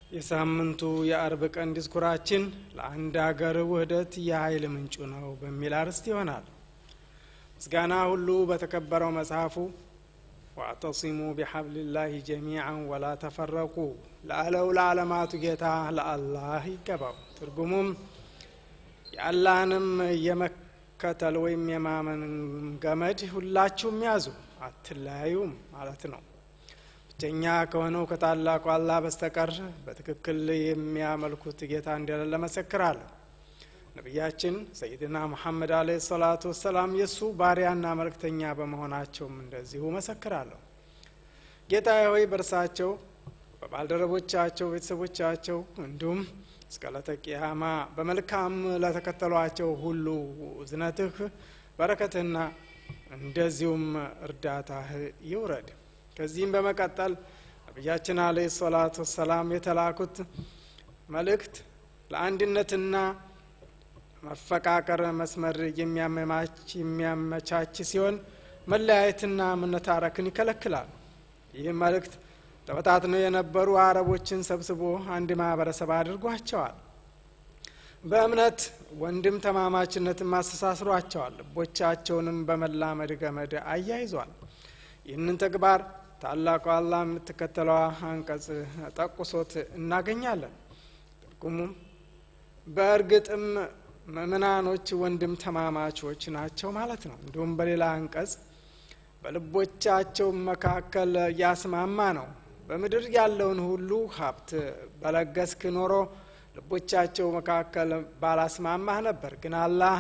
የሳምንቱ የአርብ ቀን ዲስኩራችን ለአንድ አገር ውህደት የኃይል ምንጩ ነው በሚል አርዕስት ይሆናል። ምስጋና ሁሉ በተከበረው መጽሐፉ ዋዕተሲሙ ቢሐብልላህ ጀሚዓን ወላ ተፈረቁ ለአለው ለዓለማቱ ጌታ ለአላህ ይገባው። ትርጉሙም የአላህንም የመከተል ወይም የማመን ገመድ ሁላችሁም ያዙ አትለያዩም ማለት ነው። ብቸኛ ከሆነው ከታላቁ አላህ በስተቀር በትክክል የሚያመልኩት ጌታ እንደሌለ መሰክራለሁ። ነቢያችን ሰይድና ሙሐመድ አለይሂ ሰላቱ ወሰላም የእሱ ባሪያና መልእክተኛ በመሆናቸውም እንደዚሁ መሰክራለሁ። ጌታ ሆይ በእርሳቸው በባልደረቦቻቸው፣ ቤተሰቦቻቸው እንዲሁም እስከ ዕለተ ቂያማ በመልካም ለተከተሏቸው ሁሉ እዝነትህ በረከትህና እንደዚሁም እርዳታህ ይውረድ። ከዚህም በመቀጠል ነቢያችን አለይሂ ሰላቱ ወሰላም የተላኩት መልእክት ለአንድነትና መፈቃቀር መስመር የሚያመቻች ሲሆን መለያየትና መነታረክን ይከለክላል። ይህ መልእክት ተበታትነው የነበሩ አረቦችን ሰብስቦ አንድ ማህበረሰብ አድርጓቸዋል። በእምነት ወንድም ተማማችነትን ማስተሳስሯቸዋል። ልቦቻቸውንም በመላመድ ገመድ አያይዟል። ይህንን ተግባር ታላቁ አላህ የምትከተለዋ አንቀጽ ጠቁሶት እናገኛለን። ትርጉሙም በእርግጥም ምእምናኖች ወንድም ተማማቾች ናቸው ማለት ነው። እንዲሁም በሌላ አንቀጽ በልቦቻቸው መካከል ያስማማ ነው። በምድር ያለውን ሁሉ ሀብት በለገስክ ኖሮ ልቦቻቸው መካከል ባላስማማህ ነበር። ግን አላህ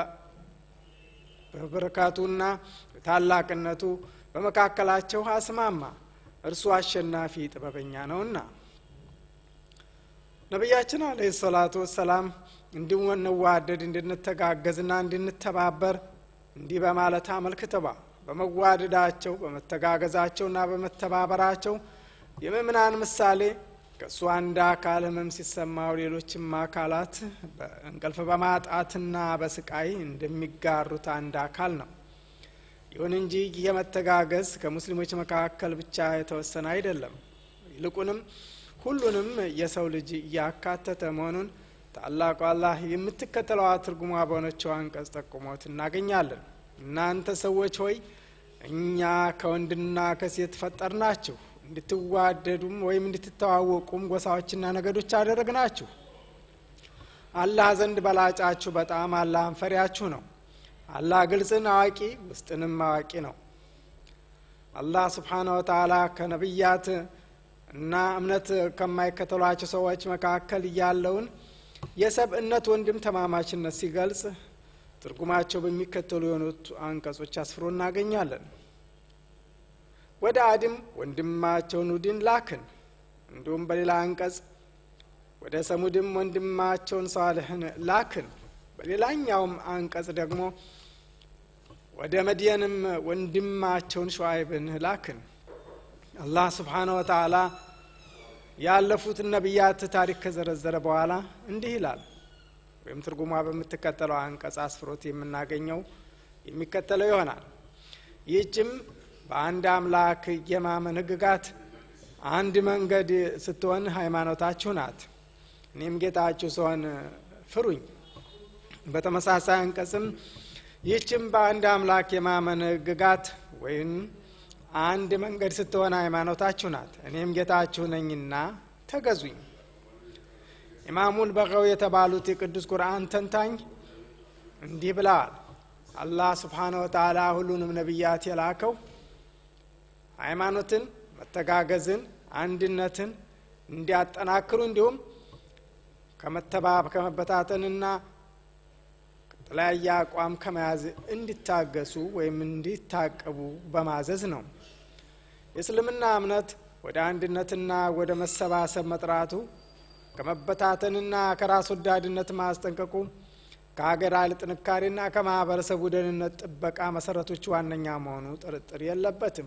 በበረካቱና ታላቅነቱ በመካከላቸው አስማማ። እርሱ አሸናፊ ጥበበኛ ነውና። ነቢያችን አለይሂ ሰላቱ ወሰላም እንድንዋደድ እንድንተጋገዝና እንድንተባበር እንዲህ በማለት አመልክተዋል። በመዋደዳቸው በመተጋገዛቸውና በመተባበራቸው የምእምናን ምሳሌ ከእሱ አንድ አካል ህመም ሲሰማው ሌሎችም አካላት በእንቅልፍ በማጣትና በስቃይ እንደሚጋሩት አንድ አካል ነው። ይሁን እንጂ የመተጋገዝ ከሙስሊሞች መካከል ብቻ የተወሰነ አይደለም። ይልቁንም ሁሉንም የሰው ልጅ እያካተተ መሆኑን ታላቁ አላህ የምትከተለዋ ትርጉሟ በሆነችው አንቀጽ ጠቁሞት እናገኛለን። እናንተ ሰዎች ሆይ እኛ ከወንድና ከሴት ፈጠርናችሁ እንድትዋደዱም ወይም እንድትተዋወቁም ጎሳዎችና ነገዶች አደረግናችሁ። አላህ ዘንድ በላጫችሁ በጣም አላህን ፈሪያችሁ ነው። አላህ ግልጽን አዋቂ ውስጥንም አዋቂ ነው። አላህ ስብሓነ ወተዓላ ከነቢያት እና እምነት ከማይከተሏቸው ሰዎች መካከል ያለውን የሰብእነት ወንድም ተማማችነት ሲገልጽ ትርጉማቸው በሚከተሉ የሆኑት አንቀጾች አስፍሮ እናገኛለን። ወደ አድም ወንድማቸውን ሁድን ላክን። እንዲሁም በሌላ አንቀጽ ወደ ሰሙድም ወንድማቸውን ሳልሕን ላክን። በሌላኛውም አንቀጽ ደግሞ ወደ መድየንም ወንድማቸውን ሸዋይብን ላክን። አላህ ስብሓነ ወተዓላ ያለፉትን ነቢያት ታሪክ ከዘረዘረ በኋላ እንዲህ ይላል። ወይም ትርጉሟ በምትከተለው አንቀጽ አስፍሮት የምናገኘው የሚከተለው ይሆናል። ይህችም በአንድ አምላክ የማመን ሕግጋት አንድ መንገድ ስትሆን ሃይማኖታችሁ ናት። እኔም ጌታችሁ ስሆን ፍሩኝ። በተመሳሳይ አንቀጽም ይህችም በአንድ አምላክ የማመን ሕግጋት ወይም አንድ መንገድ ስትሆን ሃይማኖታችሁ ናት። እኔም ጌታችሁ ነኝና ተገዙኝ። ኢማሙል በቀው የተባሉት የቅዱስ ቁርአን ተንታኝ እንዲህ ብለዋል። አላህ ስብሓነ ወተዓላ ሁሉንም ነቢያት የላከው ሃይማኖትን፣ መተጋገዝን፣ አንድነትን እንዲያጠናክሩ እንዲሁም ከመተባብ ከመበታተንና ከተለያየ አቋም ከመያዝ እንዲታገሱ ወይም እንዲታቀቡ በማዘዝ ነው። የእስልምና እምነት ወደ አንድነትና ወደ መሰባሰብ መጥራቱ ከመበታተንና ከራስ ወዳድነት ማስጠንቀቁ ከሀገር ኃይል ጥንካሬና ከማህበረሰቡ ደህንነት ጥበቃ መሰረቶች ዋነኛ መሆኑ ጥርጥር የለበትም።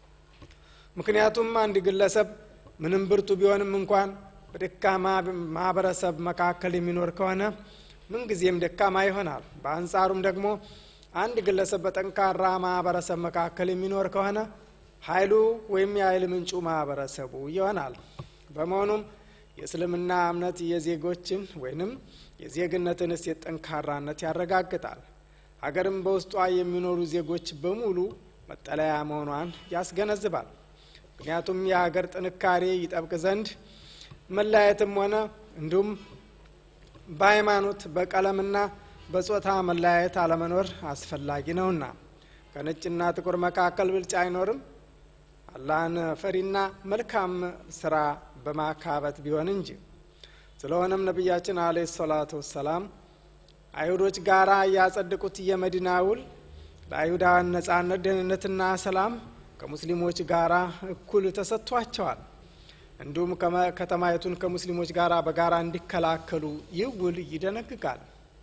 ምክንያቱም አንድ ግለሰብ ምንም ብርቱ ቢሆንም እንኳን በደካማ ማህበረሰብ መካከል የሚኖር ከሆነ ምንጊዜም ደካማ ይሆናል። በአንጻሩም ደግሞ አንድ ግለሰብ በጠንካራ ማህበረሰብ መካከል የሚኖር ከሆነ ኃይሉ ወይም የኃይል ምንጩ ማህበረሰቡ ይሆናል። በመሆኑም የእስልምና እምነት የዜጎችን ወይንም የዜግነትን እሴት ጠንካራነት ያረጋግጣል። ሀገርም በውስጧ የሚኖሩ ዜጎች በሙሉ መጠለያ መሆኗን ያስገነዝባል። ምክንያቱም የሀገር ጥንካሬ ይጠብቅ ዘንድ መለያየትም ሆነ እንዲሁም በሃይማኖት በቀለምና በጾታ መለያየት አለመኖር አስፈላጊ ነውና ከነጭና ጥቁር መካከል ብልጫ አይኖርም። አላህን ፈሪና መልካም ስራ በማካበት ቢሆን እንጂ። ስለሆነም ነቢያችን አለይሂ ሰላቱ ወሰላም አይሁዶች ጋራ ያጸደቁት የመዲና ውል ለአይሁዳውያን ነጻነት፣ ደህንነትና ሰላም ከሙስሊሞች ጋራ እኩል ተሰጥቷቸዋል። እንዲሁም ከተማይቱን ከሙስሊሞች ጋር በጋራ እንዲከላከሉ ይህ ውል ይደነግጋል።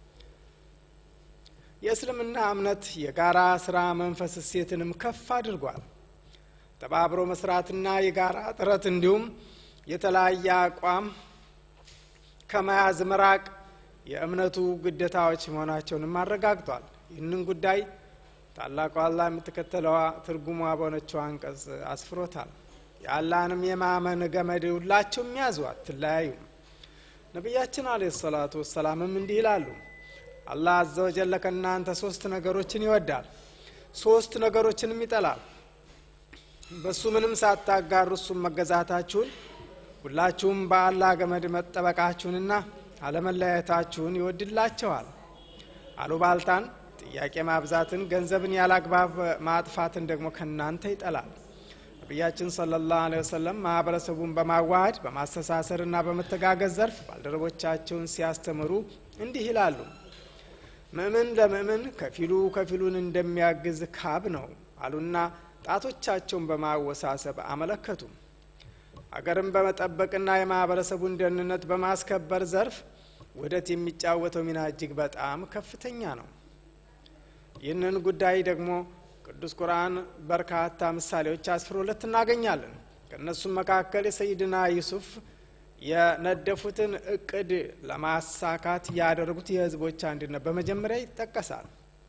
የእስልምና እምነት የጋራ ስራ መንፈስ እሴትንም ከፍ አድርጓል። ተባብሮ መስራትና የጋራ ጥረት እንዲሁም የተለያየ አቋም ከመያዝ መራቅ የእምነቱ ግዴታዎች መሆናቸውንም አረጋግጧል። ይህንን ጉዳይ ታላቁ አላህ የምትከተለዋ ትርጉሟ በሆነችው አንቀጽ አስፍሮታል። የአላህንም የማመን ገመድ ሁላቸውም ያዙ፣ አትለያዩም። ነቢያችን አለ ሰላቱ ወሰላምም እንዲህ ይላሉ፣ አላህ አዘ ወጀለ ከእናንተ ሶስት ነገሮችን ይወዳል፣ ሶስት ነገሮችንም ይጠላል። በእሱ ምንም ሳታጋሩ እሱም መገዛታችሁን ሁላችሁም በአላህ ገመድ መጠበቃችሁንና አለመለያየታችሁን ይወድላቸዋል። አሉባልታን፣ ጥያቄ ማብዛትን፣ ገንዘብን ያላግባብ ማጥፋትን ደግሞ ከእናንተ ይጠላል። ነቢያችን ሰለላሁ ዐለይሂ ወሰለም ማህበረሰቡን በማዋሃድ በማስተሳሰርና በመተጋገዝ ዘርፍ ባልደረቦቻቸውን ሲያስተምሩ እንዲህ ይላሉ። ምእምን ለምእምን ከፊሉ ከፊሉን እንደሚያግዝ ካብ ነው አሉና ጣቶቻቸውን በማወሳሰብ አመለከቱ። አገርን በመጠበቅና የማህበረሰቡን ደህንነት በማስከበር ዘርፍ ውህደት የሚጫወተው ሚና እጅግ በጣም ከፍተኛ ነው። ይህንን ጉዳይ ደግሞ ቅዱስ ቁርአን በርካታ ምሳሌዎች አስፍሮለት እናገኛለን። ከእነሱም መካከል የሰይድና ዩሱፍ የነደፉትን እቅድ ለማሳካት ያደረጉት የህዝቦች አንድነት በመጀመሪያ ይጠቀሳል።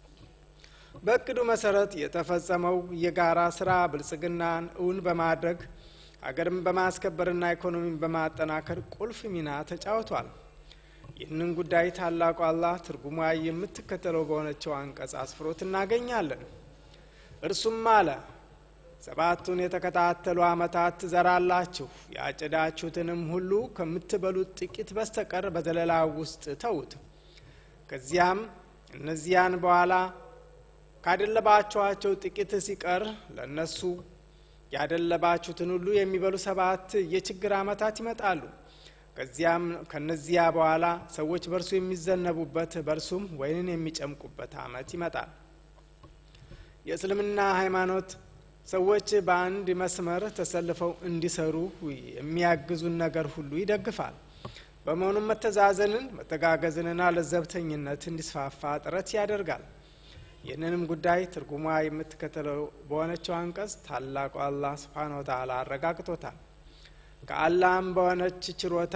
በእቅዱ መሰረት የተፈጸመው የጋራ ስራ ብልጽግናን እውን በማድረግ አገርን በማስከበርና ኢኮኖሚን በማጠናከር ቁልፍ ሚና ተጫውቷል። ይህንን ጉዳይ ታላቁ አላህ ትርጉሟ የምትከተለው በሆነችው አንቀጽ አስፍሮት እናገኛለን። እርሱም አለ ሰባቱን የተከታተሉ ዓመታት ትዘራላችሁ፣ ያጭዳችሁትንም ሁሉ ከምትበሉት ጥቂት በስተቀር በዘለላ ውስጥ ተዉት። ከዚያም እነዚያን በኋላ ካደለባችኋቸው ጥቂት ሲቀር ለእነሱ ያደለባችሁትን ሁሉ የሚበሉ ሰባት የችግር ዓመታት ይመጣሉ። ከዚያም ከነዚያ በኋላ ሰዎች በእርሱ የሚዘነቡበት በእርሱም ወይንን የሚጨምቁበት ዓመት ይመጣል። የእስልምና ሃይማኖት ሰዎች በአንድ መስመር ተሰልፈው እንዲሰሩ የሚያግዙን ነገር ሁሉ ይደግፋል። በመሆኑም መተዛዘንን፣ መተጋገዝንና ለዘብተኝነት እንዲስፋፋ ጥረት ያደርጋል። ይህንንም ጉዳይ ትርጉሟ የምትከተለው በሆነችው አንቀጽ ታላቁ አላህ ስብሓነ ወተዓላ አረጋግጦታል። ከአላህም በሆነች ችሮታ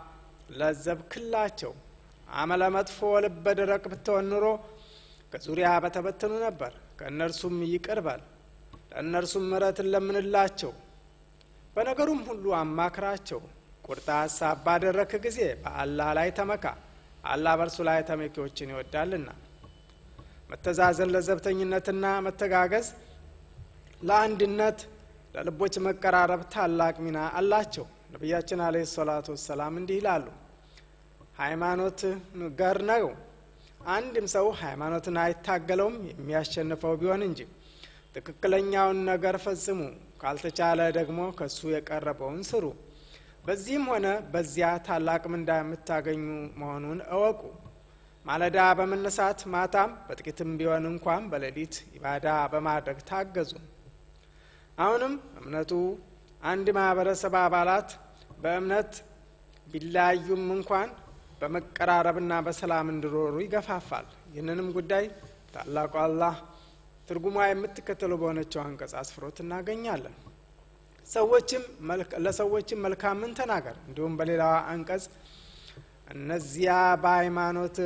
ለዘብክላቸው። አመለ መጥፎ ልበ ደረቅ ብትሆን ኑሮ ከዙሪያ በተበተኑ ነበር። ከእነርሱም ይቅር በል፣ ለእነርሱም ምሕረትን ለምንላቸው፣ በነገሩም ሁሉ አማክራቸው። ቁርጥ ሀሳብ ባደረክ ጊዜ በአላህ ላይ ተመካ፣ አላህ በእርሱ ላይ ተመኪዎችን ይወዳልና። መተዛዘን ለዘብተኝነትና መተጋገዝ ለአንድነት ለልቦች መቀራረብ ታላቅ ሚና አላቸው። ነቢያችን አለይሂ ሰላቱ ወሰላም እንዲህ ይላሉ፣ ሃይማኖት ገር ነው። አንድም ሰው ሃይማኖትን አይታገለውም የሚያሸንፈው ቢሆን እንጂ። ትክክለኛውን ነገር ፈጽሙ፣ ካልተቻለ ደግሞ ከሱ የቀረበውን ስሩ። በዚህም ሆነ በዚያ ታላቅ ምንዳ የምታገኙ መሆኑን እወቁ። ማለዳ በመነሳት ማታም በጥቂትም ቢሆን እንኳን በሌሊት ኢባዳ በማድረግ ታገዙ። አሁንም እምነቱ አንድ ማህበረሰብ አባላት በእምነት ቢለያዩም እንኳን በመቀራረብና በሰላም እንዲኖሩ ይገፋፋል። ይህንንም ጉዳይ ታላቁ አላህ ትርጉሟ የምትከተለው በሆነችው አንቀጽ አስፍሮት እናገኛለን። ሰዎችም ለሰዎችም መልካምን ተናገር። እንዲሁም በሌላዋ አንቀጽ እነዚያ በሃይማኖት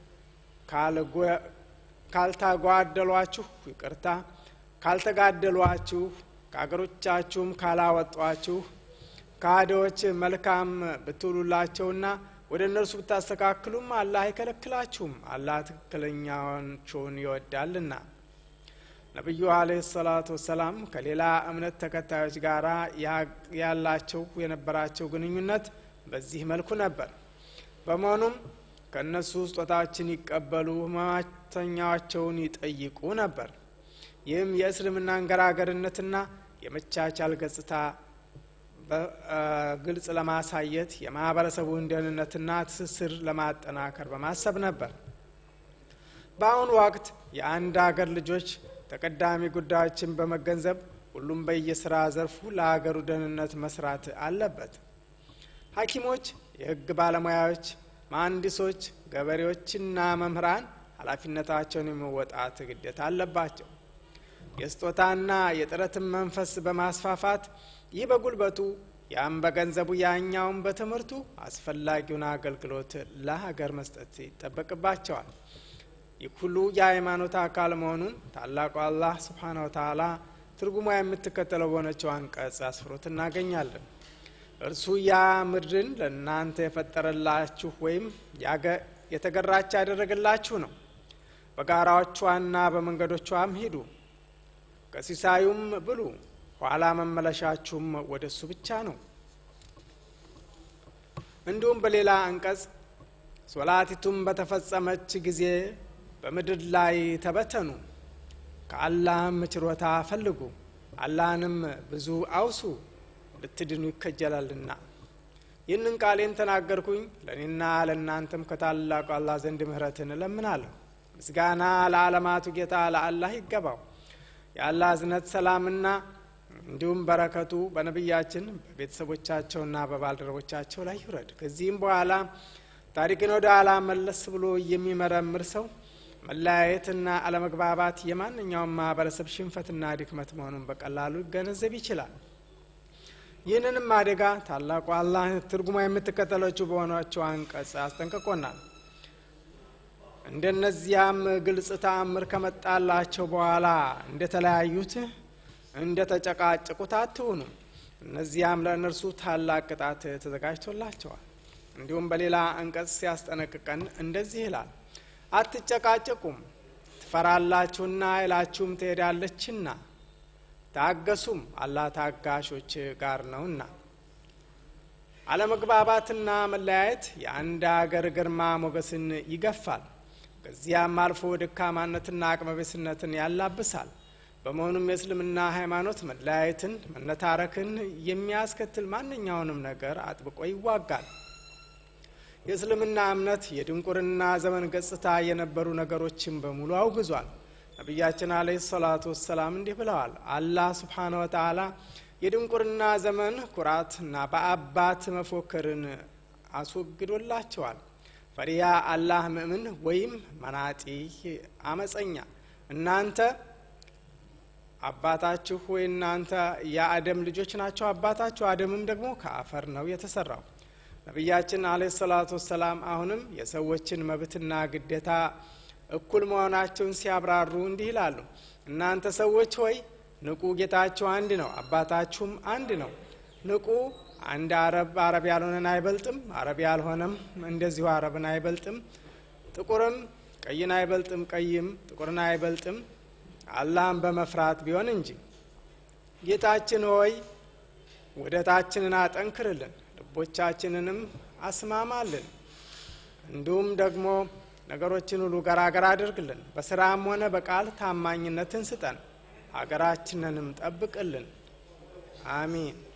ካልታጓደሏችሁ ይቅርታ ካልተጋደሏችሁ ከአገሮቻችሁም ካላወጧችሁ ለካህዲዎች መልካም ብትውሉላቸውና ወደ እነርሱ ብታስተካክሉም አላህ አይከለክላችሁም። አላህ ትክክለኛዎቹን ይወዳልና። ነቢዩ አለህ ሰላቱ ወሰላም ከሌላ እምነት ተከታዮች ጋር ያላቸው የነበራቸው ግንኙነት በዚህ መልኩ ነበር። በመሆኑም ከእነሱ ስጦታዎችን ይቀበሉ፣ ህመምተኛቸውን ይጠይቁ ነበር። ይህም የእስልምና አንገራገርነትና የመቻቻል ገጽታ በግልጽ ለማሳየት የማህበረሰቡን ደህንነትና ትስስር ለማጠናከር በማሰብ ነበር። በአሁኑ ወቅት የአንድ አገር ልጆች ተቀዳሚ ጉዳዮችን በመገንዘብ ሁሉም በየስራ ዘርፉ ለሀገሩ ደህንነት መስራት አለበት። ሐኪሞች፣ የህግ ባለሙያዎች፣ መሀንዲሶች፣ ገበሬዎችና መምህራን ኃላፊነታቸውን የመወጣት ግዴታ አለባቸው። የስጦታና የጥረትን መንፈስ በማስፋፋት ይህ በጉልበቱ ያም በገንዘቡ ያኛውን በትምህርቱ አስፈላጊውን አገልግሎት ለሀገር መስጠት ይጠበቅባቸዋል። ይህ ሁሉ የሃይማኖት አካል መሆኑን ታላቁ አላህ ስብሓነ ወተዓላ ትርጉሟ የምትከተለው በሆነችው አንቀጽ አስፍሮት እናገኛለን። እርሱ ያ ምድርን ለእናንተ የፈጠረላችሁ ወይም የተገራች ያደረገላችሁ ነው። በጋራዎቿና በመንገዶቿም ሂዱ፣ ከሲሳዩም ብሉ፣ ኋላ መመለሻችሁም ወደ እሱ ብቻ ነው። እንዲሁም በሌላ አንቀጽ ሶላቲቱም በተፈጸመች ጊዜ በምድር ላይ ተበተኑ፣ ከአላህም ችሮታ ፈልጉ፣ አላህንም ብዙ አውሱ ልትድኑ ይከጀላልና። ይህንን ቃሌን ተናገርኩኝ ለእኔና ለእናንተም ከታላቁ አላህ ዘንድ ምህረትን እለምናለሁ። ምስጋና ለዓለማቱ ጌታ ለአላህ ይገባው። የአላህ እዝነት ሰላምና እንዲሁም በረከቱ በነቢያችን በቤተሰቦቻቸውና በባልደረቦቻቸው ላይ ይውረድ። ከዚህም በኋላ ታሪክን ወደ ኋላ መለስ ብሎ የሚመረምር ሰው መለያየትና አለመግባባት የማንኛውም ማህበረሰብ ሽንፈትና ድክመት መሆኑን በቀላሉ ይገነዘብ ይችላል። ይህንንም አደጋ ታላቁ አላህ ትርጉማ የምትከተለችው በሆነችው አንቀጽ አስጠንቅቆናል። እንደነዚያም ግልጽ ተአምር ከመጣላቸው በኋላ እንደተለያዩት እንደ ተጨቃጨቁት አትሁኑ። እነዚያም ለእነርሱ ታላቅ ቅጣት ተዘጋጅቶላቸዋል። እንዲሁም በሌላ አንቀጽ ሲያስጠነቅቀን እንደዚህ ይላል፣ አትጨቃጨቁም፣ ትፈራላችሁና ኃይላችሁም ትሄዳለችና ታገሱም፣ አላህ ታጋሾች ጋር ነውና። አለመግባባትና መለያየት የአንድ አገር ግርማ ሞገስን ይገፋል። ከዚያም አልፎ ደካማነትና አቅመቤስነትን ያላብሳል። በመሆኑም የእስልምና ሃይማኖት መለያየትን፣ መነታረክን የሚያስከትል ማንኛውንም ነገር አጥብቆ ይዋጋል። የእስልምና እምነት የድንቁርና ዘመን ገጽታ የነበሩ ነገሮችን በሙሉ አውግዟል። ነቢያችን አለይሂ ሰላቱ ወሰላም እንዲህ ብለዋል። አላህ ስብሓነ ወተዓላ የድንቁርና ዘመን ኩራትና በአባት መፎከርን አስወግዶላቸዋል። ፈሪያ አላህ ምእምን ወይም መናጢ አመፀኛ እናንተ አባታችሁ ወይ እናንተ የአደም ልጆች ናቸው። አባታችሁ አደምም ደግሞ ከአፈር ነው የተሰራው። ነቢያችን አለይሂ ሰላቱ ወሰላም አሁንም የሰዎችን መብትና ግዴታ እኩል መሆናቸውን ሲያብራሩ እንዲህ ይላሉ። እናንተ ሰዎች ሆይ ንቁ፣ ጌታችሁ አንድ ነው፣ አባታችሁም አንድ ነው። ንቁ፣ አንድ አረብ አረብ ያልሆነን አይበልጥም፣ አረብ ያልሆነም እንደዚሁ አረብን አይበልጥም። ጥቁርም ቀይን አይበልጥም፣ ቀይም ጥቁርን አይበልጥም፣ አላህን በመፍራት ቢሆን እንጂ። ጌታችን ሆይ ውህደታችንን አጠንክርልን፣ ልቦቻችንንም አስማማልን፣ እንዲሁም ደግሞ ነገሮችን ሁሉ ገራገር አድርግልን። በስራም ሆነ በቃል ታማኝነትን ስጠን፣ ሀገራችንንም ጠብቅልን። አሚን